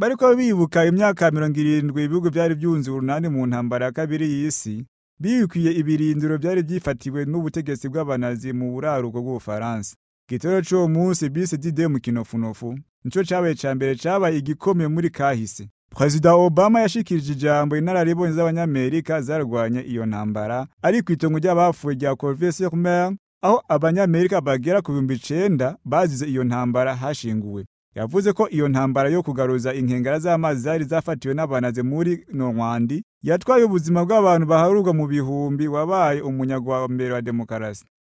bariko bibuka imyaka mirongo irindwi ibihugu vyari vyunze urunani mu ntambara ya kabiri y'isi bibikwiye ibirindiro vyari vyifatiwe n'ubutegetsi bw'abanazi mu buraruko bw'ubufaransa igitero c'uwo munsi bise dide mu kinofunofu nico cabaye ca mbere cabaye igikomeye muri kahise Perezida Obama yashikirije ijambo inararibonye z'abanyamerika zarwanye iyo ntambara ari kw'itongo ry'abapfuye rya Corvée-sur-Mer aho abanyamerika bagera ku bihumbi icenda bazize iyo ntambara hashinguwe yavuze ko iyo ntambara yo kugaruza inkengera z'amazi zari zafatiwe n'abanaze muri Normandi yatwaye ubuzima bw'abantu baharurwa mu bihumbi wabaye umunyagwa mbere wa demokarasi